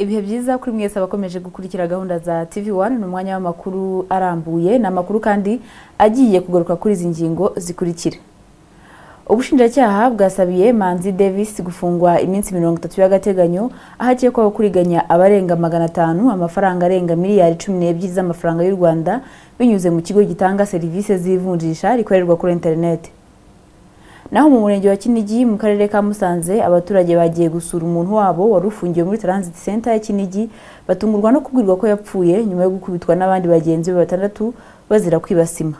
ibihe byiza kuri mwese abakomeje gukurikira gahunda za tv wani ni umwanya w'amakuru arambuye ni amakuru kandi agiye kugaruka kuri izi ngingo zikurikira ubushinjacyaha bwasabiye manzi davis gufungwa iminsi mirongo itatu y'agateganyo aho akekwaho kuriganya abarenga magana atanu amafaranga arenga miliyari cumi n'ebyiri z'amafaranga y'u rwanda binyuze mu kigo gitanga serivisi z'ivunjisha rikorerwa kuri interineti naho mu murenge wa kinigi mu karere ka musanze abaturage bagiye gusura umuntu wabo wari ufungiwe muri transit center ya kinigi batungurwa no kubwirwa ko yapfuye nyuma yo gukubitwa n'abandi bagenzi be batandatu bazira kwiba sima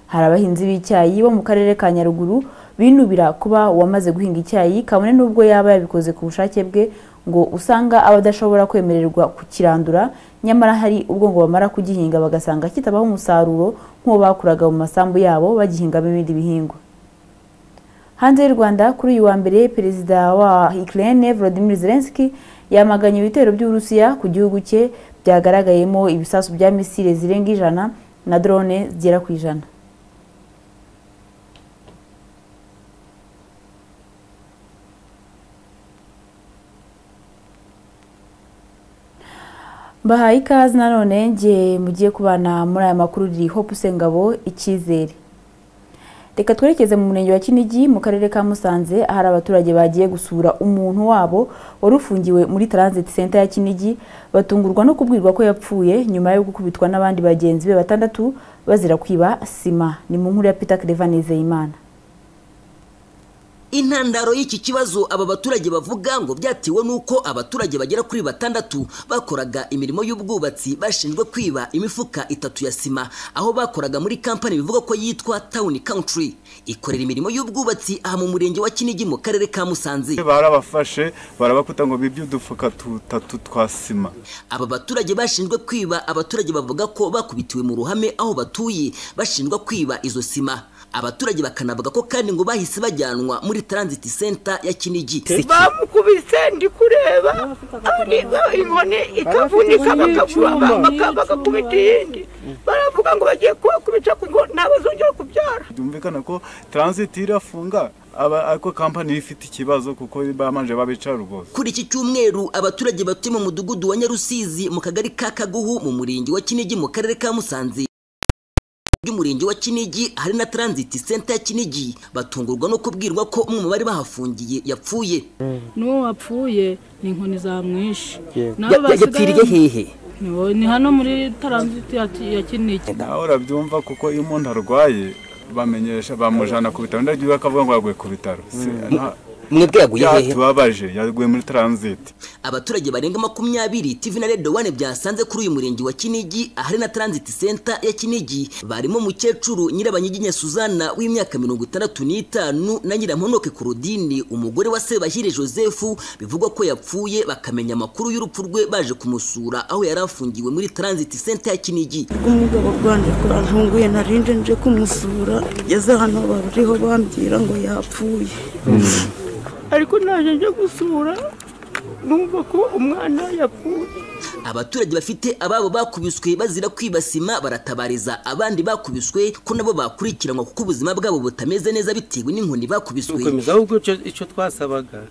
hari abahinzi b'icyayi bo mu karere ka nyaruguru binubira kuba uwamaze guhinga icyayi kabone n'ubwo yaba yabikoze ku bushake bwe ngo usanga aba adashobora kwemererwa kukirandura nyamara hari ubwo ngo bamara kugihinga bagasanga kitabaho umusaruro nk'uwo bakuraga mu masambu yabo bagihingamo ibindi bihingwa hanze y'u rwanda kuri uyu wa mbere perezida wa ukraine volodymyr zelensky yamaganye ibitero by'uburusiya ku gihugu cye byagaragayemo ibisasu bya misile zirenga ijana na drone zigera ku ijana mbahaye ikaze nanone ngiye mugiye kubana muri aya makuru riri hope usengabo icyizere reka twerekeze mu murenge wa kinigi mu karere ka musanze ahari abaturage bagiye gusura umuntu wabo wari ufungiwe muri transit center ya kinigi batungurwa no kubwirwa ko yapfuye nyuma yo gukubitwa n'abandi bagenzi be batandatu bazira kwiba sima ni mu nkuru ya peter Nizeyimana intandaro y'iki kibazo aba baturage bavuga ngo byatewe n'uko abaturage bagera kuri batandatu bakoraga imirimo y'ubwubatsi bashinjwe kwiba imifuka itatu ya sima aho bakoraga muri kampani bivuga ko yitwa town country ikorera imirimo y'ubwubatsi aha mu murenge wa kinigi mu karere ka musanze barabafashe barabakuta ngo bibye udufuka tutatu twa sima aba baturage bashinjwe kwiba abaturage bavuga ko bakubitiwe mu ruhame aho batuye bashinjwa kwiba izo sima abaturage bakanavuga ko kandi ngo bahise bajyanwa muri transit center ya kinigi bamukubise ndi kureba inkoni ikavunika bagakubita iyindi baravuga ngo bagiye kubakubita ngo ntabazongera kubyara byumvikana ko transit irafunga ariko kampani ifite ikibazo kuko bamanje babica rwose kuri iki cyumweru abaturage batuye mu mudugudu wa nyarusizi mu kagari ka kaguhu mu murenge wa kinigi mu karere ka musanze by'umurenge wa kinigi hari na transit center ya kinigi batungurwa no kubwirwa ko umwe mu bari bahafungiye yapfuye n'uwo wapfuye ni inkoni za mwinshi yapfiriye hehe ni hano muri transit ya kinigi nawe urabyumva kuko iyo umuntu arwaye bamenyesha bamujyana ku bitaro ndagiye bakavuga ngo yaguye ku bitaro mwebwe yaguye hehe tubabaje yaguye muri transit abaturage barenga makumyabiri tv na redo wane byasanze kuri uyu murenge wa kinigi ahari na transit center ya kinigi barimo umukecuru nyirabanyiginya suzana w'imyaka mirongo itandatu n'itanu na nyiramponoke korodini umugore wa sebahire joseph bivugwa ko yapfuye bakamenya amakuru y'urupfu rwe baje kumusura aho yari afungiwe muri transit center ya kinigi umugabo rwanda rwantunguye narinde nje kumusura yeze hano bariho bambwira ngo yapfuye ariko ntaje nje gusura numva ko umwana yapfuye abaturage bafite ababo bakubiswe bazira kwiba sima baratabariza abandi bakubiswe ko nabo bakurikiranwa kuko ubuzima bwabo butameze neza bitewe n'inkoni bakubiswe gukomeza ahubwo icyo twasabaga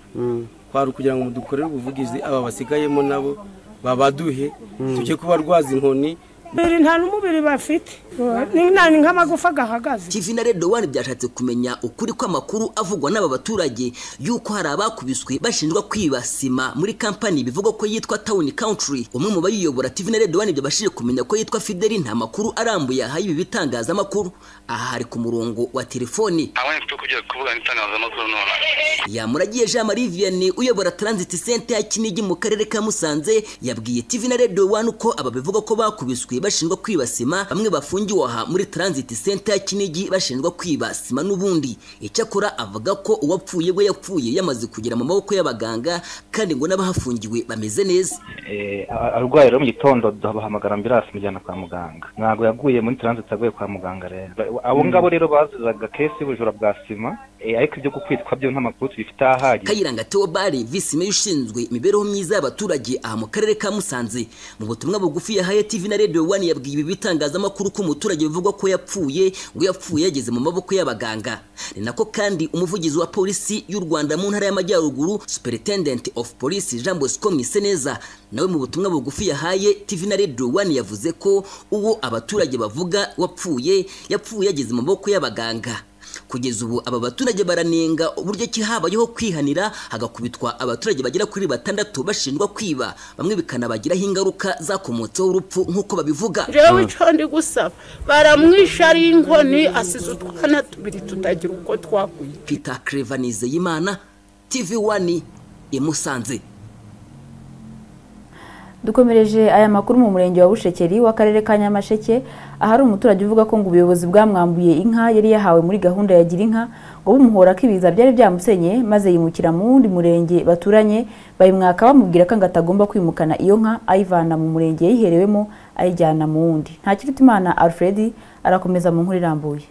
kwari kugira ngo dukorere ubuvugizi aba basigayemo nabo babaduhe tujye kubarwaza inkoni biri nta n'umubiri bafite ni nk'amagufa gahagaze tv na redo wani byashatse kumenya ukuri kw'amakuru avugwa n'aba baturage y'uko hari abakubiswe bashinjwa kwiba sima muri kampani bivuga ko yitwa town country umwe mu bayiyobora tv na redo wani byabashije kumenya ko yitwa fideli nta makuru arambuye ahaye ibi bitangazamakuru aha hari ku murongo wa telefoni yamuragiye jean marie vianney uyobora transit center ya kinigi mu karere ka musanze yabwiye tv na redo wani uko aba bivuga ko bakubiswe bashinjwa kwiba sima bamwe bafungiwe aha muri transit center ya kinigi bashinjwa kwiba sima n'ubundi icyakora avuga ko uwapfuye we yapfuye yamaze kugera mu maboko y'abaganga kandi ngo n'abahafungiwe bameze neza arwaye rero mu gitondo duhamagara ambirasi mujyana kwa muganga ntabwo yaguye muri transit aguye kwa muganga rero abo ngabo rero bazizaga kesi y'ubujura bwa sima eh, ariko ibyo gukwitwa byo nta makuru tubifite ahagije kayiranga theobald visi meya ushinzwe imibereho myiza y'abaturage aha mu karere ka musanze mu butumwa bugufi yahaye tv na radio one yabwiye ibi bitangazamakuru ko umuturage bivugwa ko yapfuye ngo yapfuye yageze mu maboko y'abaganga ni nako kandi umuvugizi wa polisi y'u rwanda mu ntara y'amajyaruguru superintendent of police jean bosco mwiseneza nawe mu butumwa bugufi yahaye tv na radio one yavuze ko uwo abaturage bavuga wapfuye yapfuye yageze mu maboko y'abaganga kugeza ubu aba baturage baranenga uburyo ki habayeho kwihanira hagakubitwa abaturage bagera kuri batandatu bashinjwa kwiba bamwe bikanabagiraho ingaruka zakomotseho urupfu nk'uko babivuga jewe icyo ndi gusaba baramwisha ari inkoni asize utwana tubiri tutagira uko twakwita peter clever nizeyimana tv wani imusanze dukomereje aya makuru mu murenge wa bushekeri w'akarere ka nyamasheke ahari umuturage uvuga ko ngo ubuyobozi bwamwambuye inka yari yahawe muri gahunda ya gira inka ngo bumuhora ko ibiza byari byamusenye maze yimukira mu wundi murenge baturanye bayimwaka bamubwira ko ngo atagomba kwimukana iyo nka ayivana mu murenge yayiherewemo ayijyana mu wundi nta kifite imana alfred arakomeza mu nkuru irambuye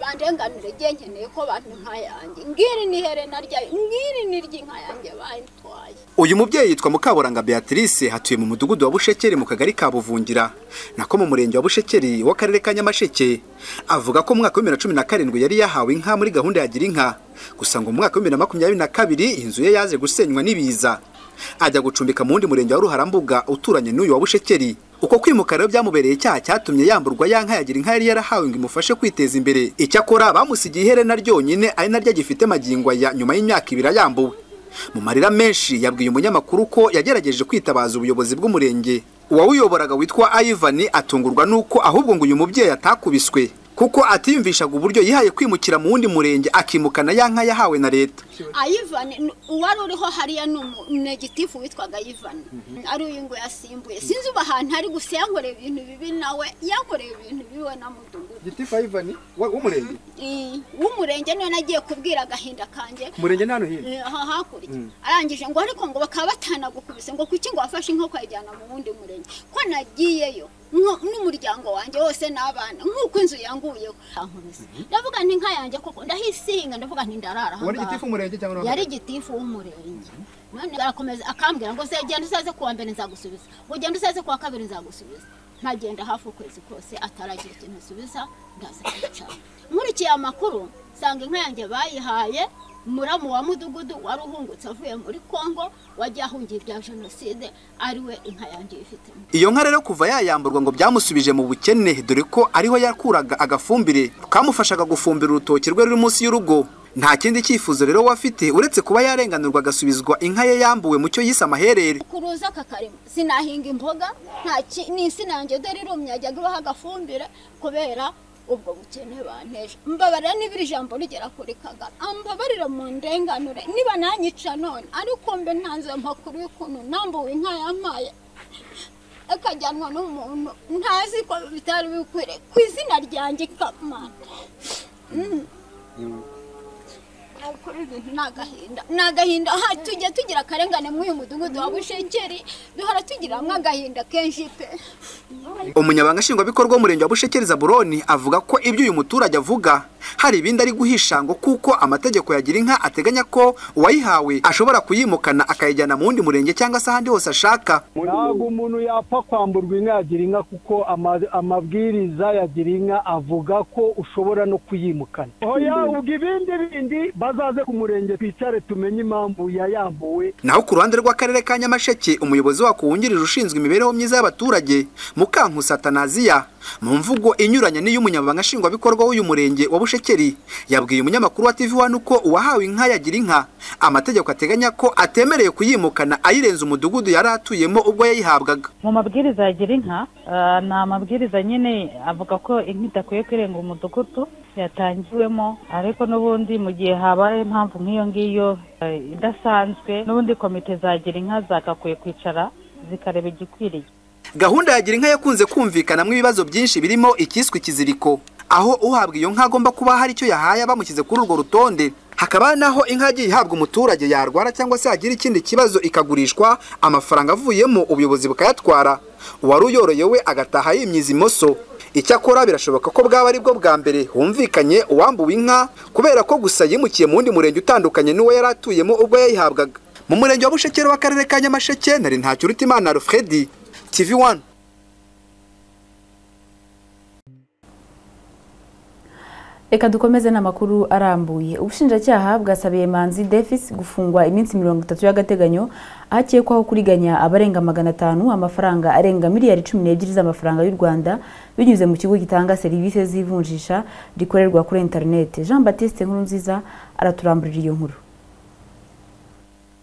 bandenganire igihe nkeneye ko bantu inka yanjye ngiri ni herena ryayo ngiri ni ry'inka yanjye bayitwaye uyu mubyeyi yitwa mukaburanga beatrice hatuye mu mudugudu wa bushekeri mu kagari ka buvungira nako mu murenge wa bushekeri w'akarere ka nyamasheke avuga ko mu mwaka wa bibiri na cumi na karindwi yari yahawe inka muri gahunda ya gira inka gusa ngo mu mwaka wa bibiri na makumyabiri na kabiri inzu ye yaje gusenywa n'ibiza ajya gucumbika mu wundi murenge wa ruharambuga uturanye n'uyu wa bushekeri uko kwimuka rero byamubereye icyaha cyatumye yamburwa ya nka yagira inka yari yarahawe ngo imufashe kwiteza imbere icyakora bamusigiye iherena ryonyine ari naryo agifite magingo aya nyuma y'imyaka ibiri ayambuwe mu marira menshi yabwiye umunyamakuru ko yagerageje kwitabaza ubuyobozi bw'umurenge uwawuyoboraga witwa ayivani atungurwa n'uko ahubwo ngo uyu mubyeyi atakubiswe kuko atiyumvishaga uburyo yihaye kwimukira mu wundi murenge akimukana ya nka yahawe na leta ayivani ni- uwari uriho hariya ni umunegitifu witwaga ayivani ari uyu ngo yasimbuye sinzi ubu ahantu ari gusa yankoreye ibintu bibi nawe yankoreye ibintu bibi we na mudugudu gitifu ayivani w'umurenge Eh, w'umurenge niwe nagiye kubwira agahinda kanjye umurenge ni hano hino Eh, aha hakurya arangije ngo ariko ngo bakaba batanagukubise ngo kuki ngo wafashe inkoko ayijyana mu wundi murenge ko nagiyeyo nko- n'umuryango wanjye wose n'abana nk'uko inzu yanguyeho ankubise ndavuga nti inka yanjye koko ndahisihinga ndavuga nti ndarara aha ngaha. w'umurenge cyangwa yari gitifu w'umurenge none arakomeza akambwira ngo se genda usaze kuwa mbere nzagusubiza ngo genda usaze kuwa kabiri nzagusubiza ntagenda hafi ukwezi kose ataragira ikintu asubiza ndaza kwicara nkurikiye amakuru nsanga inka yanjye bayihaye muramu wa mudugudu wari uhungutse avuye muri kongo wajya ahungiye ibya jenoside ariwe inka yanjye yifitemo iyo nka rero kuva yayamburwa ngo byamusubije mu bukene dore ko ariho yakuraga agafumbire kamufashaga gufumbira urutoki rwe ruri munsi y'urugo nta kindi cyifuzo rero we afite uretse kuba yarenganurwa agasubizwa inka ye yambuwe mu cyo yise amaherere kuruza aka karima sinahinga imboga nta ki- ni insina yanjye dore irumye yajyaga ibaho agafumbire kubera ubwo bukene banteje mbabarira niba iri jambo rigera kuri kagame ambabarira mu ndenganure niba nanyica none ariko mbe ntanze amakuru y'ukuntu nambuwe inka yamaye akajyanwa n'umuntu ntazi ko bitari bikwiriye ku izina ryanjye kamana Nakora ibintu ni agahinda ni agahinda aha tujya tugira akarengane muri uyu mudugudu wa bushekeri duhora tugiramwo agahinda kenshi pe umunyabanga nshingwabikorwa w'umurenge wa bushekeri zaburoni avuga ko ibyo uyu muturage avuga hari ibindi ari guhisha ngo kuko amategeko ya gira inka ateganya ko uwayihawe ashobora kuyimukana akayijyana mu wundi murenge cyangwa se ahandi hose ashaka ntabwo umuntu yapfa kwamburwa inka ya girinka kuko ama- amabwiriza ya girinka avuga ko ushobora no kuyimukana oya ubwo ibindi bindi bazaze ku murenge twicare tumenye impamvu yayambuwe naho ku ruhande rw'akarere ka nyamasheke umuyobozi wako wungirije ushinzwe imibereho myiza y'abaturage mukankusa tanaziya mu mvugo inyuranye n'iy'umunyamabanga nshingwabikorwa w'uyu murenge wa bushekeri yabwiye umunyamakuru wa tv wani uko uwahawe inka yagira inka amategeko ateganya ko atemereye kuyimukana ayirenze umudugudu yari atuyemo ubwo yayihabwaga mu mabwiriza ya gira inka ah, ni amabwiriza nyine avuga ko inka idakwiye kwirenga umudugudu yatangiwemo ariko n'ubundi mu gihe habaye impamvu nk'iyo ngiyo eh, idasanzwe n'ubundi komite za gira inka zagakwiye kwicara zikareba igikwiriye gahunda ya gira inka yakunze kumvikanamo ibibazo byinshi birimo ikiswe ikiziriko aho uhabwa iyo nka agomba kuba hari icyo yahaye abamushyize kuri urwo rutonde hakaba naho inka yagiye ihabwa umuturage yarwara cyangwa se yagira ikindi kibazo ikagurishwa amafaranga avuyemo ubuyobozi bukayatwara uwari uyoroye we agataha yimyiza imoso icyakora birashoboka ko bwaba ari bwo bwa mbere humvikanye uwambuwe inka kubera ko gusa yimukiye mu wundi murenge utandukanye n'uwo yari atuyemo ubwo yayihabwaga mu murenge wa bushekero w'akarere ka nyamasheke nari ntacyo urutimana alfred tv one reka dukomeze n'amakuru arambuye ubushinjacyaha bwasabiye manzi defis gufungwa iminsi mirongo itatu y'agateganyo ahakekwaho kuriganya abarenga magana atanu amafaranga arenga miliyari cumi n'ebyiri z'amafaranga y'u rwanda binyuze mu kigo gitanga serivisi z'ivunjisha rikorerwa kuri interineti jean batiste nkurunziza araturamburira iyo nkuru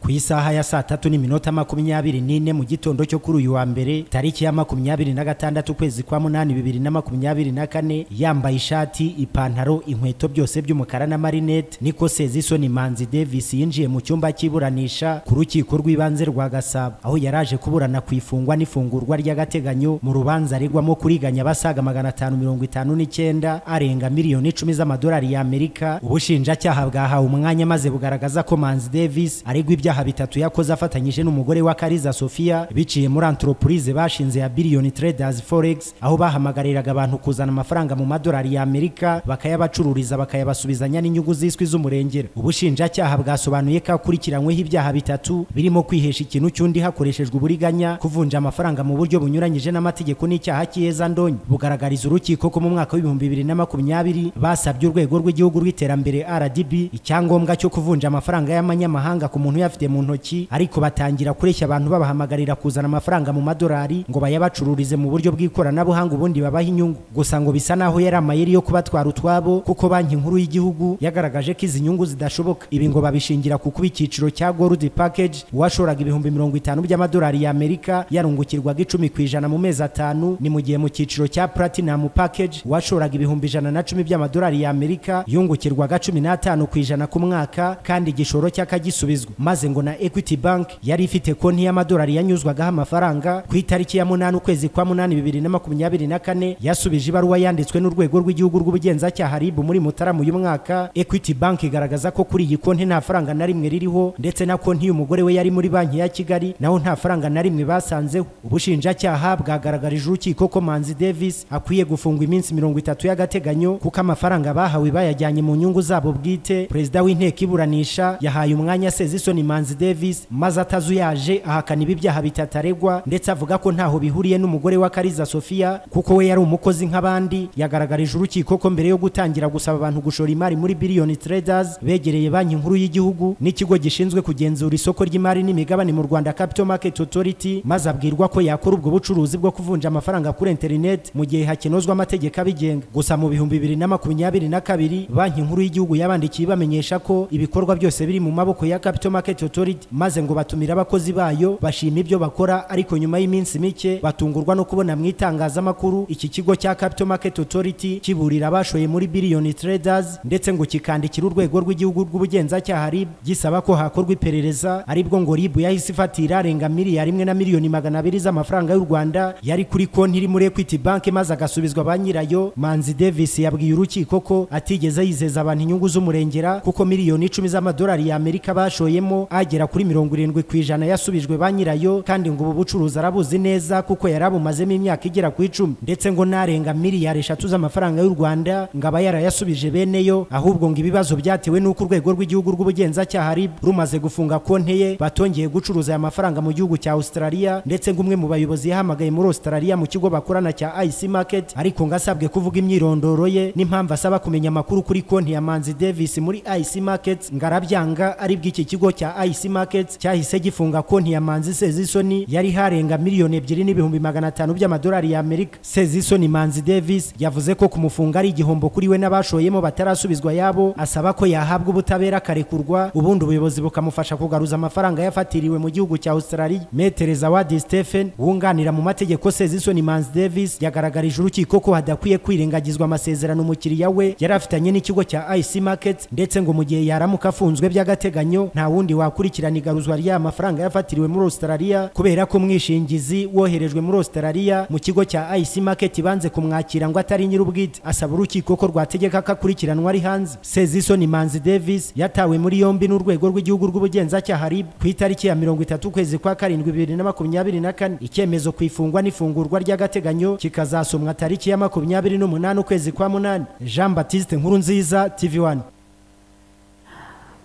ku isaha ya saa tatu n'iminota makumyabiri n'ine mu gitondo cyo kuri uyu wa mbere tariki ya makumyabiri na gatandatu ukwezi kwa munani bibiri na makumyabiri na kane yambaye ishati ipantaro inkweto byose by'umukara na marinete niko sezisoni manzi davis yinjiye mu cyumba cy'iburanisha ku rukiko rw'ibanze rwa gasabo aho yari aje kuburana ku ifungwa n'ifungurwa ry'agateganyo mu rubanza aregwamo kuriganya abasaga magana atanu mirongo itanu n'icyenda arenga miliyoni icumi z'amadolari y'amerika ubushinjacyaha bwahawe umwanya maze bugaragaza ko manzi davis aregwa ibyaha ibyaha bitatu yakoze afatanyije n'umugore wa Kariza Sofia biciye muri entreprise bashinze ya Billion Traders Forex aho bahamagariraga abantu kuzana amafaranga mu madolari ya Amerika bakayabacururiza bakayabasubizanya n'inyungu ziswi z'umurengera ubushinjacyaha bwasobanuye ko akurikiranyweho ibyaha bitatu birimo kwihesha ikintu cy'undi hakoreshejwe uburiganya kuvunja amafaranga mu buryo bunyuranyije n'amategeko n'icyaha cy'iheza ndonyi bugaragariza urukiko ko mu mwaka w'ibihumbi bibiri na makumyabiri basabye urwego rw'igihugu rw'iterambere RDB icyangombwa cyo kuvunja amafaranga y'amanyamahanga ku muntu uyafite mu ntoki ariko batangira kureshya abantu babahamagarira kuzana amafaranga mu madolari ngo bayabacururize mu buryo bw'ikoranabuhanga ubundi babaha inyungu gusa ngo bisa naho yari amayeri yo kubatwara utwabo kuko banki nkuru y'igihugu yagaragaje ko izi nyungu zidashoboka ibi ngo babishingira ku kuba icyiciro cya gold package uwashoraga ibihumbi mirongo itanu by'amadolari y'amerika yarungukirwaga icumi ku ijana mu mezi atanu ni mu gihe mu cyiciro cya platinum package uwashoraga ibihumbi ijana na cumi by'amadolari y'amerika yungukirwaga cumi n'atanu ku ijana ku mwaka kandi igishoro cy'akagisubizwa maze ngo na Equity Bank yari ifite konti y'amadolari yanyuzwagaho amafaranga ku itariki ya munani ukwezi kwa munani bibiri na makumyabiri na kane yasubije ibaruwa yanditswe n'urwego rw'igihugu rw'ubugenzacyaha RIB muri Mutarama uyu mwaka Equity Bank igaragaza ko kuri iyi konti nta faranga na rimwe ririho ndetse na konti y'umugore we yari muri banki ya Kigali naho nta faranga na rimwe basanzeho ubushinjacyaha bwagaragarije urukiko ko Manzi Davis akwiye gufungwa iminsi mirongo itatu y'agateganyo kuko amafaranga bahawe bayajyanye mu nyungu zabo bwite perezida w'inteko iburanisha yahaye umwanya Sezisoni Manzi Manzi Davis maze atazuyaje ahakana ibi byaha bitatu aregwa ndetse avuga ko ntaho bihuriye n'umugore wa Kariza Sofia kuko we yari umukozi nk'abandi yagaragarije urukiko ko mbere yo gutangira gusaba abantu gushora imari muri Billion Traders begereye banki nkuru y'igihugu n'ikigo gishinzwe kugenzura isoko ry'imari n'imigabane mu Rwanda Capital Market Authority maze abwirwa ko yakora ubwo bucuruzi bwo kuvunja amafaranga kuri internet mu gihe hakinozwa amategeko abigenga gusa mu bihumbi bibiri na makumyabiri na kabiri banki nkuru y'igihugu yabandikiye ibamenyesha ko ibikorwa byose biri mu maboko ya Capital Market Authority Authority maze ngo batumira abakozi bayo bashima ibyo bakora ariko nyuma y'iminsi mike batungurwa no kubona mu itangazamakuru iki kigo cya Capital Market Authority kiburira abashoye muri Billion Traders ndetse ngo kikandikira urwego rw'igihugu rw'ubugenzacyaha RIB gisaba ko hakorwa iperereza aribwo ngo RIB yahise ifatira arenga miliyari imwe na miliyoni magana abiri z'amafaranga y'u Rwanda yari kuri konti iri muri Equity Bank maze agasubizwa ba nyirayo Manzi Davis yabwiye urukiko ko atigeze yizeza abantu inyungu z'umurengera kuko miliyoni icumi z'amadolari ya Amerika bashoyemo agera kuri mirongo irindwi ku ijana yasubijwe ba nyirayo kandi ngo ubu bucuruzi arabuzi neza kuko yari abumazemo imyaka igera ku icumi ndetse ngo n'arenga miliyari eshatu z'amafaranga y'u rwanda ngo aba yarayasubije bene yo ahubwo ngo ibibazo byatewe n'uko urwego rw'igihugu rw'ubugenzacyaha rib rumaze gufunga konti ye batongeye gucuruza aya mafaranga mu gihugu cya australia ndetse ngo umwe mu bayobozi yahamagaye muri australia mu kigo bakorana cya ic market ariko ngo asabwe kuvuga imyirondoro ye n'impamvu asaba kumenya amakuru kuri konti ya manzi davis muri ic market ngo arabyanga aribwo iki kigo cya ic IC Markets cyahise gifunga konti ya Manzi Sezisoni yari harenga miliyoni ebyiri n'ibihumbi magana atanu by'amadolari ya Amerika. Sezisoni Manzi Davis yavuze ko kumufunga ari igihombo kuri we n'abashoyemo batarasubizwa yabo, asaba ko yahabwa ubutabera akarekurwa, ubundi ubuyobozi bukamufasha kugaruza amafaranga yafatiriwe mu gihugu cya Australia. Metere Zawadi Stephen wunganira mu mategeko Sezisoni Manzi Davis yagaragarije urukiko ko hadakwiye kwirengagizwa amasezerano umukiriya we yari afitanye n'ikigo cya IC Markets ndetse ngo mu gihe yaramuka afunzwe by'agateganyo nta wundi wa akurikirana igaruzwa ry'aya mafaranga yafatiriwe muri Australia kubera ko umwishingizi woherejwe muri Australia mu kigo cya IC Market banze kumwakira ngo atari nyir'ubwite asaba urukiko ko rwategeka ko akurikiranwa ari hanze Sezisoni Manzi Davis yatawe muri yombi n'urwego rw'igihugu rw'ubugenzacyaha RIB ku itariki ya 30 ukwezi kwa karindwi 2024 icyemezo ku ifungwa n'ifungurwa ry'agateganyo kikazasomwa tariki ya 28 ukwezi kwa munani Jean Baptiste Nkurunziza TV1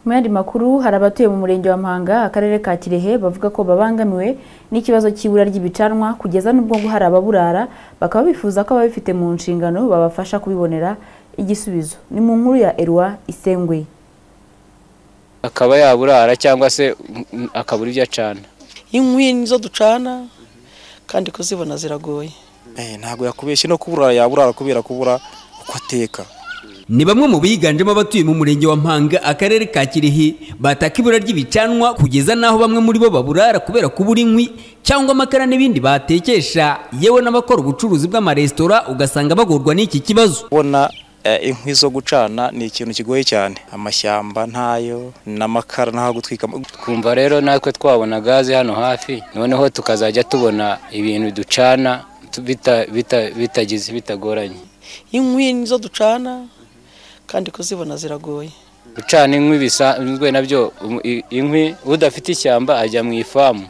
mu yandi makuru hari abatuye mu murenge wa Mpanga akarere ka Kirehe bavuga ko babangamiwe n'ikibazo cy'ibura ry'ibicanwa kugeza n'ubwo ngo hari ababurara bakaba bifuza ko ababifite mu nshingano babafasha kubibonera igisubizo ni mu nkuru ya Elwa Isengwe akaba yaburara cyangwa se mm, akabura ibyo acana inkwi nizo ducana kandi kuzibona ziragoye ntabwo yakubeshye no kubura yaburara kubera kubura uko ateka ni bamwe mu biganjemo abatuye mu murenge wa mpanga akarere ka kirehe bataka ibura ry'ibicanwa kugeza n'aho bamwe muri bo baburara kubera kubura inkwi cyangwa amakara n'ibindi batekesha yewe n'abakora ubucuruzi bw'amaresitora ugasanga bagorwa n'iki kibazo kubona eh, inkwi zo gucana ni ikintu kigoye cyane amashyamba ntayo n'amakara ntaho gutwika twumva rero natwe twabona gaze hano hafi noneho tukazajya tubona ibintu ducana tu- bita- bita- bitagize bitagoranye inkwi nizo ducana kandi kuzibona ziragoye gucana inkwi bisanzwe nabyo um, i- inkwi udafite ishyamba ajya mu ifamu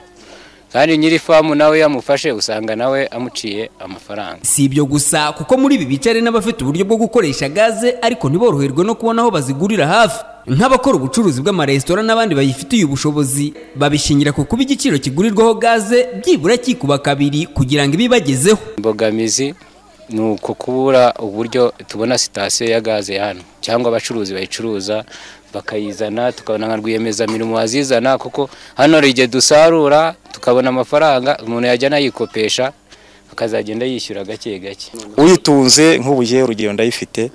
kandi nyiri ifamu nawe yamufashe usanga nawe amuciye amafaranga si ibyo gusa kuko muri ibi bicare n'abafite uburyo bwo gukoresha gaze ariko ntiboroherwe no kubona aho bazigurira hafi nk'abakora ubucuruzi bw'amaresitora n'abandi bayifitiye ubushobozi babishingira ku kuba igiciro kigurirwaho gaze byibura kikuba kabiri kugira ngo ibibagezeho imbogamizi ni uko kubura uburyo tubona sitasiyo ya gaze ya hano cyangwa abacuruzi bayicuruza bakayizana tukabona nka rwiyemezamirimo wazizana kuko hano hari igihe dusarura tukabona amafaranga umuntu yajya anayikopesha akazagenda yishyura gake gake uyitunze nk'ubu yewe urugero ndayifite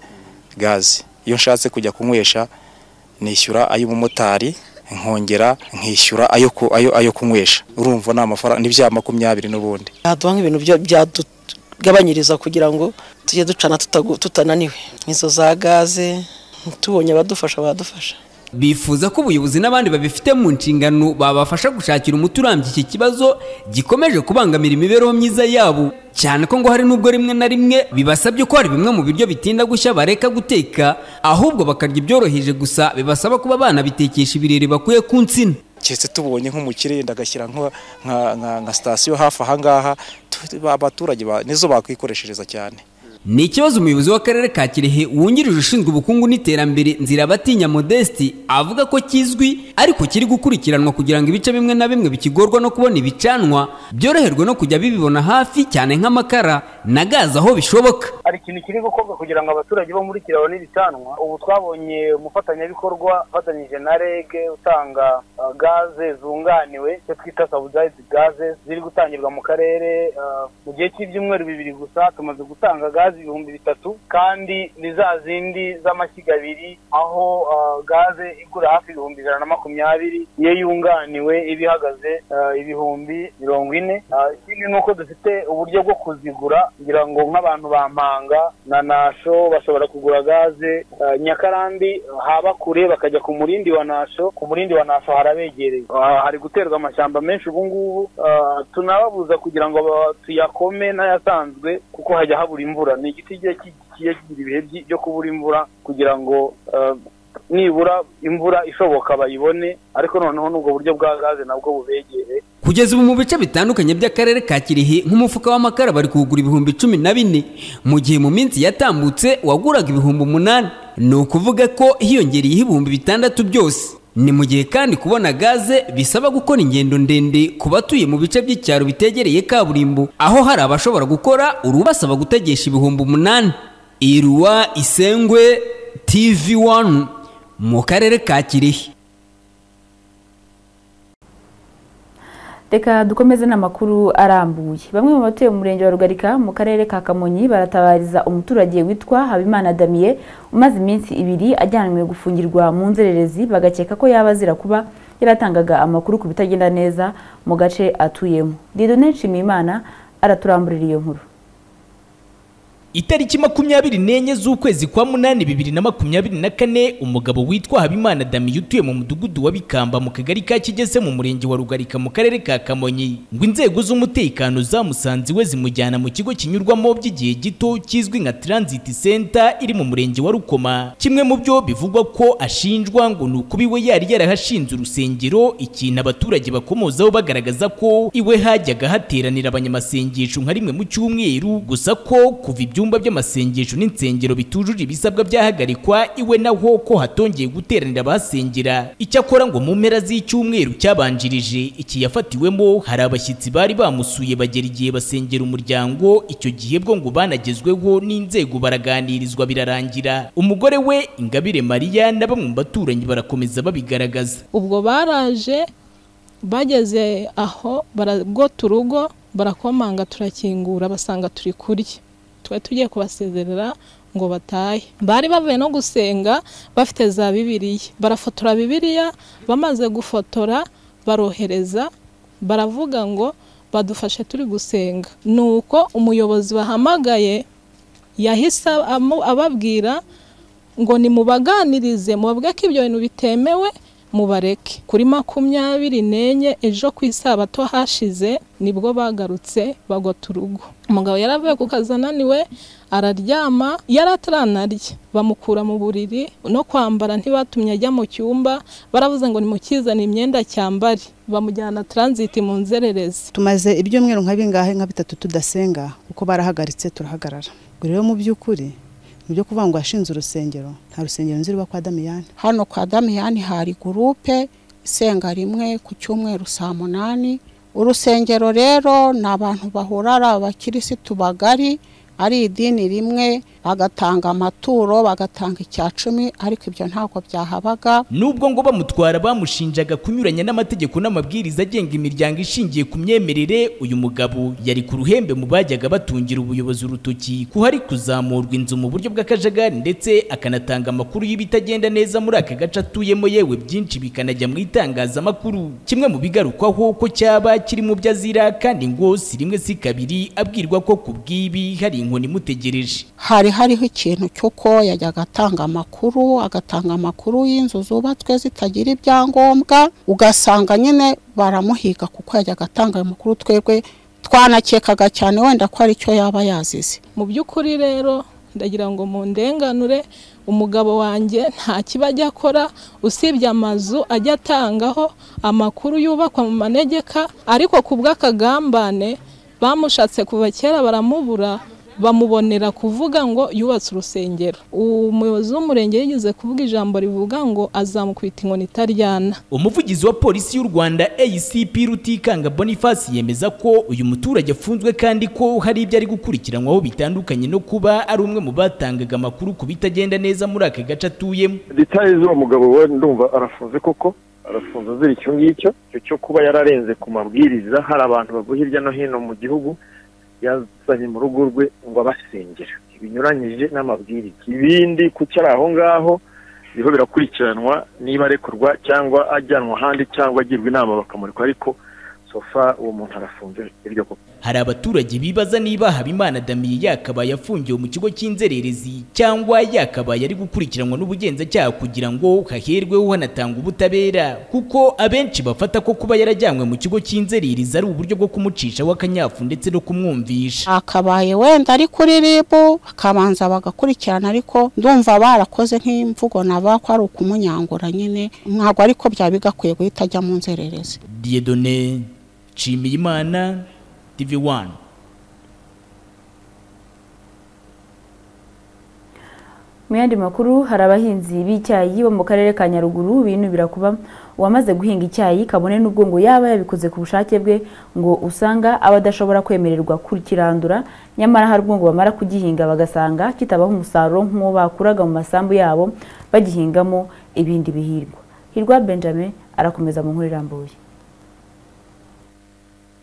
gaze iyo nshatse kujya kunywesha nishyura ay'umumotari nkongera nkishyura ayo ku- ayo ayo kunywesha urumva ni amafaranga ni bya makumyabiri n'ubundi yaduha nk'ibintu bya- byatugabanyiriza kugira ngo tujye ducana tutagu- tutananiwe izo za gaze tubonye abadufasha badufasha bifuza ko ubuyobozi n'abandi babifite mu nshingano babafasha gushakira umuti urambye iki kibazo gikomeje kubangamira imibereho myiza yabo cyane ko ngo hari n'ubwo rimwe na rimwe bibasabye ko hari bimwe mu biryo bitinda gushya bareka guteka ahubwo bakarya ibyoroheje gusa bibasaba kuba banabitekesha ibirere bakuye ku nsina keretse tubonye nk'umukire yenda agashyira nko- nka- nka nka sitasiyo hafi aha ngaha tu- ba- abaturage ba- nizo bakwikoreshereza cyane ni ikibazo umuyobozi w'akarere ka kirehe wungirije ushinzwe ubukungu n'iterambere nzirabatinya modeste avuga ko kizwi ariko kiri gukurikiranwa kugira ngo ibice bimwe na bimwe bikigorwa no kubona ibicanwa byoroherwe no kujya bibibona hafi cyane nk'amakara na gaze aho bishoboka hari ikintu kiri gukorwa kugira ngo abaturage bo muri kiraro n'ibicanwa ubu twabonye umufatanyabikorwa ufatanyije na reg utanga uh, gaze zunganiwe icyo twita subsidized gaze ziri gutangirwa mu karere uh, mu gihe cy'ibyumweru bibiri gusa tumaze gutanga gaze ibihumbi bitatu kandi ni za zindi z'amashyiga abiri aho uh, gaze igura hafi ibihumbi ijana na makumyabiri iyo yunganiwe iba ihagaze uh, ibihumbi mirongo ine Uh, ikindi ni uko dufite uburyo bwo kuzigura kugira ngo nk'abantu ba mpanga na nasho bashobora kugura gaze uh, nyakarambi uh, haba kure bakajya ku murindi wa nasho ku murindi wa nasho harabegereye Uh, hari guterwa amashyamba menshi ubu ngubu uh, tunababuza kugira ngo ba- tuyakome n'ayasanzwe kuko hajya habura imvura ni igiti kigiye ki- kigiye kigira ibihe byi- byo kubura imvura kugira ngo uh, nibura imvura ishoboka bayibone ariko noneho n'ubwo buryo bwa gaze nabwo bubegere kugeza ubu mu bice bitandukanye by'akarere ka kirehe nk'umufuka w'amakara bari kuwugura ibihumbi cumi na bine mu gihe mu minsi yatambutse waguraga ibihumbi umunani ni ukuvuga ko hiyongereyeho ibihumbi bitandatu byose ni mu gihe kandi kubona gaze bisaba gukora ingendo ndende ku batuye mu bice by'icyaro bitegereye kaburimbo aho hari abashobora gukora urubasaba gutegesha ibihumbi umunani iruwa isengwe tv 1 mu karere ka kirehe reka dukomeze n'amakuru arambuye bamwe mu batuye mu murenge wa rugarika mu karere ka kamonyi baratabariza umuturage witwa habimana damiye umaze iminsi ibiri ajyanwe gufungirwa mu nzererezi bagakeka ko yaba azira kuba yaratangaga amakuru ku bitagenda neza mu gace atuyemo didone nshimiyimana araturambura iyo nkuru itariki makumyabiri n'enye z'ukwezi kwa munani bibiri na makumyabiri na kane umugabo witwa habimana damiye utuye mu mudugudu wa bikamba mu kagari ka kigese mu murenge wa rugarika mu karere ka kamonyi ngo inzego z'umutekano zamusanze iwe zimujyana mu kigo kinyurwamo by'igihe gito kizwi nka transit center iri mu murenge wa rukoma kimwe mu byo bivugwa ko ashinjwa ngo ni ukuba iwe yari yarahashinze urusengero ikintu abaturage bakomozaho bagaragaza ko iwe hajyaga hateranira abanyamasengesho nka rimwe mu cyumweru gusa ko kuva ibyumba by'amasengesho n'insengero bitujuje ibisabwa byahagarikwa iwe naho ko hatongeye guteranira abahasengera icyakora ngo mu mpera z'icyumweru cyabanjirije iki yafatiwemo hari abashyitsi bari bamusuye bagera igihe basengera umuryango icyo gihe bwo ngo banagezweho n'inzego baraganirizwa birarangira umugore we ingabire mariya na bamwe mu baturanyi barakomeza babigaragaza ubwo baraje bageze aho baragota urugo barakomanga turakingura basanga turi kurya twari tugiye kubasezerera ngo batahe bari bavuye no gusenga bafite za bibiriya barafotora bibiriya bamaze gufotora barohereza baravuga ngo badufashe turi gusenga ni uko umuyobozi bahamagaye yahise amu- ababwira ngo nimubaganirize mubabwe ko ibyo bintu bitemewe mubareke kuri makumyabiri n'enye ejo ku isabato hashize nibwo bagarutse bagota urugo umugabo yari avuye ku kazi ananiwe araryama yari ataranarya bamukura mu buriri no kwambara ntibatumye ajya mu cyumba baravuze ngo nimukizane imyenda cyambare bamujyana taransiti mu nzererezi tumaze ibyumweru nka bingahe nka bitatu tudasenga kuko barahagaritse turahagarara ubwo rero mu by'ukuri ni ibyo kuvuga ngo yashinze urusengero nta rusengero nzi ruba kwa damiyani hano kwa damiyani hari gurupe isenga rimwe ku cyumweru saa munani urusengero rero ni abantu bahura ari abakirisitu bagari ari idini rimwe bagatanga amaturo bagatanga icya cumi ariko ibyo ntabwo byahabaga nubwo ngo bamutwara bamushinjaga kunyuranya n'amategeko n'amabwiriza agenga imiryango ishingiye ku myemerere uyu mugabo yari ku ruhembe mu bajyaga batungira ubuyobozi urutoki ko hari kuzamurwa inzu mu buryo bw'akajagari ndetse akanatanga amakuru y'ibitagenda neza muri aka gace atuyemo yewe byinshi bikanajya mu itangazamakuru kimwe mu bigarukwaho ko cyaba kiri mu byo azira kandi ngo si rimwe si kabiri abwirwa ko ku bw'ibi hari inkoni imutegereje hari hariho ikintu cy'uko yajyaga atanga amakuru agatanga amakuru y'inzu zubatswe zitagira ibyangombwa ugasanga nyine baramuhiga kuko yajyaga atanga ayo makuru twebwe twanakekaga cyane wenda ko ari cyo yaba yazize mu by'ukuri rero ndagira ngo mu ndenganure umugabo wanjye nta kiba ajya akora usibye amazu ajya atangaho amakuru yubakwa mu manegeka ariko ku bw'akagambane bamushatse kuva kera baramubura bamubonera kuvuga ngo yubatse urusengero umuyobozi w'umurenge yigeze kuvuga ijambo rivuga ngo azamukubita inkoni itaryana umuvugizi wa polisi y'u rwanda acp rutikanga boniface yemeza ko uyu muturage afunzwe kandi ko hari ibyo ari gukurikiranwaho bitandukanye no kuba ari umwe mu batangaga amakuru ku bitagenda neza muri aka gace atuyemo detaye z'uwo mugabo we ndumva arafunze koko arafunze azira icyo ngicyo icyo cyo kuba yararenze ku mabwiriza hari abantu bavuye hirya no hino mu gihugu yazanye mu rugo rwe ngo abasengera binyuranyije n'amabwiriza ibindi kuki ari aho ngaho niho birakurikiranwa niba arekurwa cyangwa ajyanwa ahandi cyangwa agirwa inama bakamurikwa ariko sofa uwo muntu arafunze iryo koko hari abaturage bibaza niba habimana damiye yakabaye afungiwe mu kigo cy'inzererezi cyangwa yakabaye ari gukurikiranwa n'ubugenzacyaha kugira ngo haherweho hanatanga ubutabera kuko abenshi bafata ko kuba yarajyanywe mu kigo cy'inzererezi ari uburyo bwo kumucishaho akanyafu ndetse no kumwumvisha akabaye wenda ari kuri ribu bakabanza bagakurikirana ariko ndumva barakoze nk'imvugo naba ko ari ukumunyangura nyine ntabwo ariko byaba bigakwiye guhita ajya mu nzererezi diedone nshimiyimana TV One. mu yandi makuru hari abahinzi b'icyayi bo mu karere ka nyaruguru binubira kuba uwamaze guhinga icyayi kabone n'ubwo ngo yaba yabikoze ku bushake bwe ngo usanga aba adashobora kwemererwa kukirandura nyamara hari ubwo ngo bamara kugihinga bagasanga kitabaho umusaruro nk'uwo bakuraga mu masambu yabo bagihingamo ibindi bihingwa hirwa benjamin arakomeza mu nkuru irambuye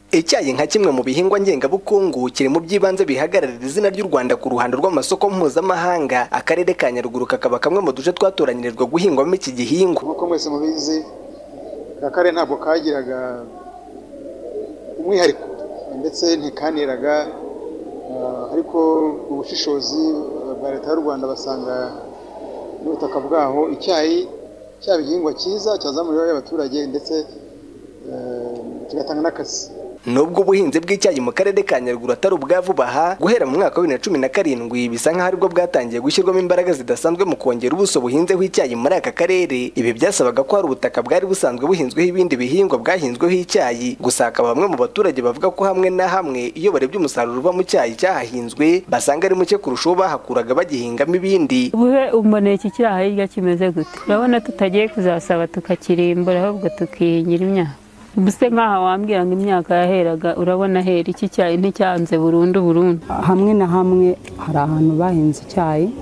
icyayi nka kimwe mu bihingwa ngengabukungu kiri mu by'ibanze bihagararira izina ry'u rwanda ku ruhando rw'amasoko mpuzamahanga akarere ka nyaruguru kakaba kamwe mu duce twatoranyirijwe guhingwamo iki gihingwa nk'uko mwese mubizi aka karere ntabwo kagiraga umwihariko ndetse ntikaniraga Ah, ariko ubushishozi ah, bwa leta y'u rwanda basanga n'ubutaka bwaho icyayi cyaba igihingwa cyiza cyazamura imibereho y'abaturage ndetse eh, kigatanga n'akazi nubwo ubuhinzi bw'icyayi mu karere ka nyaruguru atari ubwa vuba aha guhera mu mwaka wa bibiri na cumi na karindwi bisa nk'aho aribwo bwatangiye gushyirwamo imbaraga zidasanzwe mu kongera ubuso buhinzeho icyayi muri aka karere ibi byasabaga ko hari ubutaka bwari busanzwe buhinzweho ibindi bihingwa bwahinzweho icyayi gusa hakaba bamwe mu baturage bavuga ko hamwe na hamwe iyo barebye umusaruro uva mu cyayi cyahahinzwe basanga ari muke kurusha uwo bahakuraga bagihingamo ibindi ubuhe umuneke kiri aha hirya kimeze gute urabona tutagiye kuzasaba tukakirimbura ahubwo tukihingira imyaka ubu se nk'aha wambwira ngo imyaka yaheraga urabona hera iki cyayi nticyanze burundu burundu hamwe na hamwe hari ahantu bahinze icyayi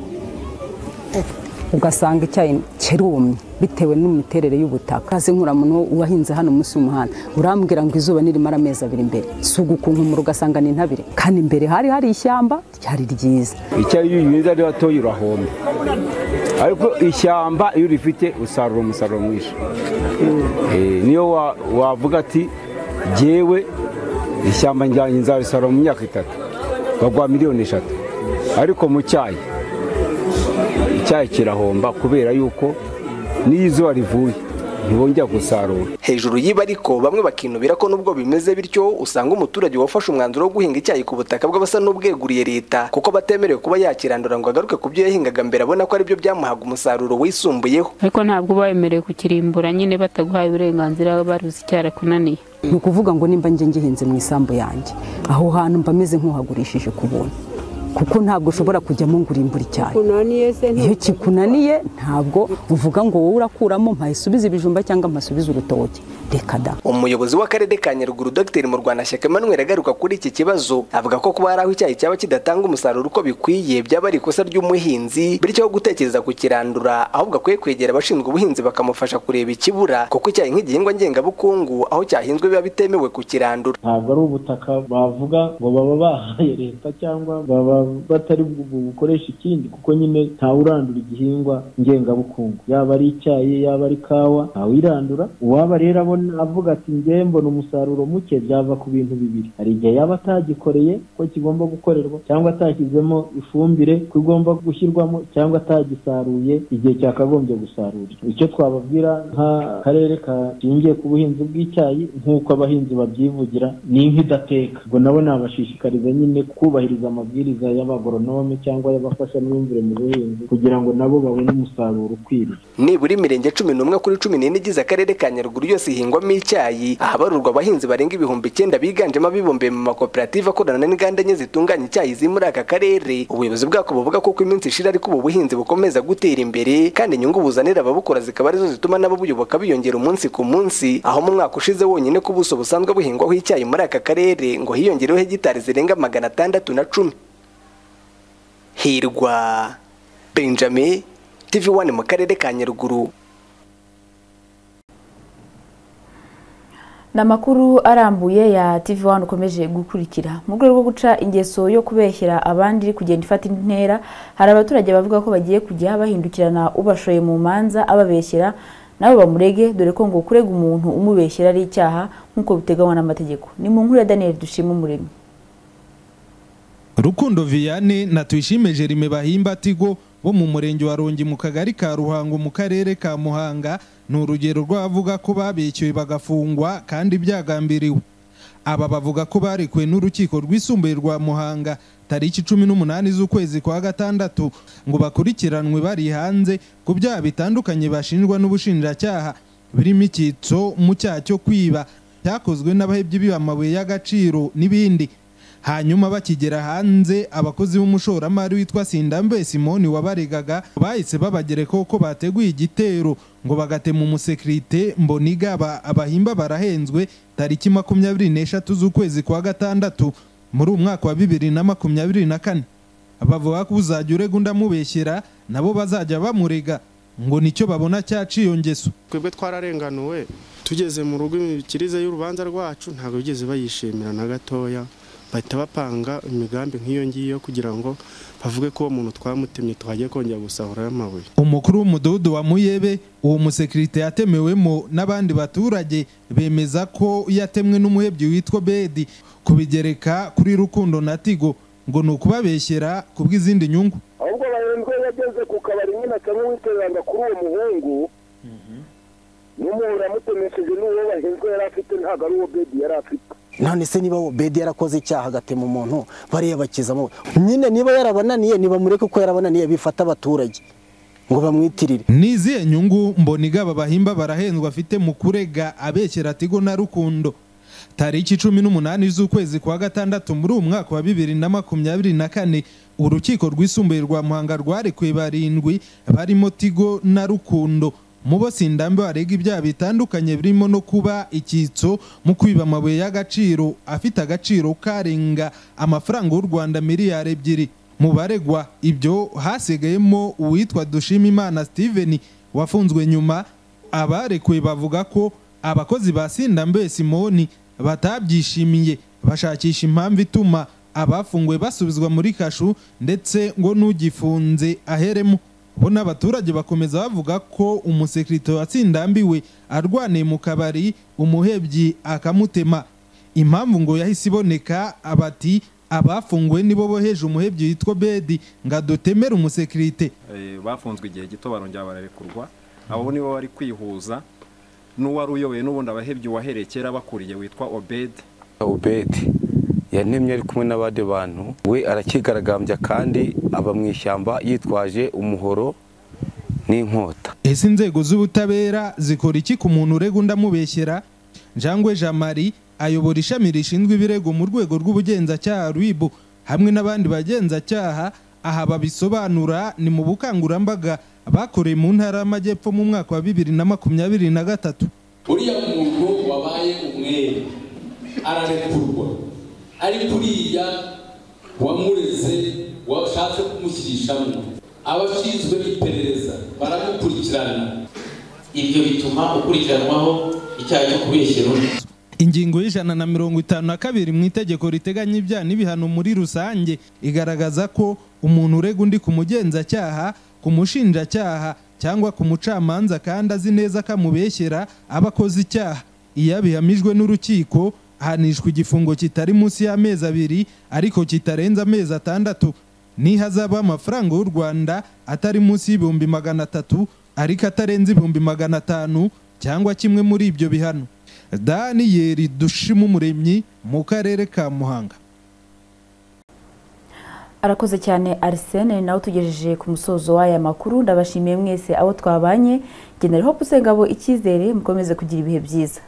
ugasanga icyayi kirumye bitewe n'imiterere y'ubutaka kazi nk'uramuntu wahinze hano munsi y'umuhanda urambwira ngo izuba nirimara amezi abiri imbere si ugukunkumura ugasanga ni intabire kandi imbere hari hari ishyamba ryari ryiza icyayi iyo uyihinze ari batoya urahomba ariko ishyamba iyo urifite usarura umusaruro mwinshi Eh, niyo wa- wavuga ati jyewe ishyamba njyanye nzarisarura mu myaka itatu bagwa miliyoni eshatu ariko mu cyayi icyayi kirahomba kubera yuko n'iyo izuba rivuye ntibongera gusarura hejuru y'ibi ariko bamwe bakinubira ko nubwo bimeze bityo usanga umuturage wafashe umwanzuro wo guhinga icyayi ku butaka bw'abasa n'ubweguriye leta kuko batemerewe kuba yakirandura ngo agaruke ku byo yahingaga mbere abona ko aribyo byamuhaga umusaruro wisumbuyeho ariko ntabwo bayemerewe kukirimbura nyine bataguhaye uburenganzira baruzi icyarakunaniye ni ukuvuga ngo nimba njye ngihinze mu isambu yanjye aho hantu mba meze nk'uhagurishije ku buntu kuko ntabwo ushobora kujyamo ngo urimbure icyayi iyo kikunaniye ntabwo uvuga ngo wowe urakuramo mpayisubize ibijumba cyangwa mpasubize urutoki reka da umuyobozi w'akarere ka nyaruguru dr murwanashyaka emmanuel agaruka kuri iki kibazo avuga ko kuba hari aho icyayi cyaba kidatanga umusaruro uko bikwiye byaba ari ikosa ry'umuhinzi bityo aho gutekereza kukirandura ahubwo akwiye kwegera abashinzwe ubuhinzi bakamufasha kureba ikibura kuko icyayi nk'igihingwa ngengabukungu aho cyahinzwe biba bitemewe kukirandura ntabwo ari ubutaka bavuga ngo baba bahaye leta cyangwa baba batari bu- bukoresha ikindi kuko nyine ntawurandura igihingwa ngengabukungu yaba ari icyayi yaba ari kawa ntawirandura uwaba rero abona avuga ati njye mbona umusaruro muke byava ku bintu bibiri hari igihe yaba atagikoreye ko kigomba gukorerwa cyangwa atashyizemo ifumbire ko igomba gushyirwamo cyangwa atagisaruye igihe cyakagombye gusarura icyo twababwira nk'akarere kashingiye ku buhinzi bw'icyayi nk'uko abahinzi babyivugira ni inka idateka ubwo nabo nabashishikariza nyine kubahiriza amabwiriza y'abagoronome cyangwa y'abafashamyumvire mu buhinzi kugira ngo nabo babone umusaruro ukwiriye nibura imirenge cumi n'umwe kuri cumi n'ine igize akarere ka nyaruguru yose ihingwamo icyayi ahabarurwa abahinzi barenga ibihumbi icyenda biganjemo abibumbiye mu makoperative akorana n'inganda enye zitunganya icyayi ziri muri aka karere ubuyobozi bwako buvuga ko uko iminsi ishira ariko ubu buhinzi bukomeza gutera imbere kandi inyungu buzanira ababukora zikaba arizo zituma nabo buyoboka biyongera umunsi ku munsi aho mu mwaka ushize wonyine ko ubuso busanzwe buhingwaho icyayi muri aka karere ngo hiyongereho hegitari zirenga magana atandatu na cumi hirwa benjamin TV1 mu karere ka Nyaruguru ni amakuru arambuye ya tv wani ukomeje gukurikira mu rwego rwo guca ingeso yo kubeshyira abandi kugenda ifata indi ntera hari abaturage bavuga ko bagiye kujya bahindukirana ubashoye mu manza ababeshyira nabo bamurege dore ko ngo kurega umuntu umubeshyira ari icyaha nk'uko biteganywa n'amategeko ni mu nkuru ya daniel dushima umuremyi rukundo vianney na tuyishime jerime bahimba tigo bo mu murenge wa rongi mu kagari ka ruhango mu karere ka muhanga ni urugero rw'abavuga ko babeshyuwe bagafungwa kandi byagambiriwe aba bavuga ko barekuwe n'urukiko rwisumbuye rwa muhanga tariki cumi n'umunani z'ukwezi kwa gatandatu ngo bakurikiranwe bari hanze ku byaha bitandukanye bashinjwa n'ubushinjacyaha birimo icyitso mu cyaha cyo kwiba cyakozwe n'abahebyi b'amabuye y'agaciro n'ibindi hanyuma bakigera hanze abakozi b'umushoramari witwa sindambe simoni wabaregaga bahise babagerekaho ko bateguye igitero ngo bagatema umusekirite mboniga aba- abahimba barahenzwe tariki makumyabiri n'eshatu z'ukwezi kwa gatandatu muri uyu mwaka wa bibiri na makumyabiri na kane bavuga ko uzajya urega undi amubeshyera nabo bazajya bamurega ngo nicyo babona cyaciye ngeso twebwe twararenganuwe tugeze mu rugo imikirize y'urubanza rwacu ntabwo bigeze bayishimira na gatoya bahita bapanga imigambi nk'iyo ngiyo kugira ngo bavuge ko uwo muntu twamutemye tuhajya kongera gusahura amabuye umukuru w'umudugudu wa muyebe uwo musekirite yatemewemo n'abandi baturage bemeza ko yatemwe n'umuhebyi witwa bedi kubigereka kuri rukundo na tigo ngo ni ukubabeshyera ku bw'izindi nyungu ahubwo barindwi yageze ku kabari nyine akamwe witereranga kuri uwo muhungu n'umuntu yamutemesheje n'uwo bahinzwe yari afite ntabwo ari uwo bedi yari afite none se niba obedi yarakoze icyaha agatema umuntu bariyabakizamo nyine niba yarabananiye ntibamureke ko yarabananiye bifata abaturage ngo bamwitirire ni izihe nyungu mboniga aba bahimba barahendwa afite mu kurega abeshyera tigo na rukundo tariki cumi n'umunani z'ukwezi kwa gatandatu muri uwo mwaka wa bibiri na makumyabiri na kane urukiko rwisumbuye rwa muhanga rwarekuye barindwi barimo tigo na rukundo mu bo sindambe barega ibyaha bitandukanye birimo no kuba icyitso mu kwiba amabuye y'agaciro afite agaciro karenga amafaranga y'u rwanda miliyari ebyiri mu baregwa ibyo hasigayemo uwitwa dushimimana steven wafunzwe nyuma abarekuwe bavuga ko abakozi ba sindambe simoni batabyishimiye bashakisha impamvu ituma abafunguwe basubizwa muri kashu ndetse ngo n'ugifunze aheremo bo n'abaturage bakomeza bavuga ko umusekirite watsindambiwe arwaniye mu kabari umuhebyi akamutema impamvu ngo yahise iboneka abati abafunguwe nibo boheje umuhebyi witwa bedi ngo adutemere umusekirite Eh, bafunzwe igihe gito barongera bararekurwa abo nibo bari kwihuza n'uwari uyoboye n'ubundi abahebye uwahereye kera bakuriye witwa obedi ubedi yanemye ari kumwe n'abandi bantu we arakigaragambya kandi aba mu ishyamba yitwaje umuhoro n'inkota ese inzego z'ubutabera zikora iki ku muntu urega undi amubeshyera njangwe jean marie ayobora ishami rishinzwe ibirego mu rwego rw'ubugenzacyaha rwibu hamwe n'abandi bagenzacyaha aha babisobanura ni mu bukangurambaga bakoreye mu ntara y'amajyepfo mu mwaka wa bibiri na makumyabiri na gatatu uriya muntu wabaye umwere ararekurwa ariko uriya wamureze washatse kumushyirishamo abashinzwe iperereza baramukurikirana ibyo bituma ukurikiranwaho icyaha cyo kubeshyera undi ingingo y'ijana na mirongo itanu na kabiri mu itegeko riteganya ibyaha n'ibihano muri rusange igaragaza ko umuntu urega undi ku mugenzacyaha ku mushinjacyaha cyangwa ku mucamanza kandi azi neza ko amubeshyera aba akoze icyaha iyo abihamijwe n'urukiko ahanishwa igifungo kitari munsi y'amezi abiri ariko kitarenze amezi atandatu nihazaba amafaranga y'u rwanda atari munsi y'ibihumbi magana atatu ariko atarenze ibihumbi magana atanu cyangwa kimwe muri ibyo bihano daniyeli dushima umuremyi mu karere ka muhanga arakoze cyane arisene nawe tugejeje ku musozo w'aya makuru ndabashimiye mwese abo twabanye genera hope usengabo icyizere mukomeze kugira ibihe byiza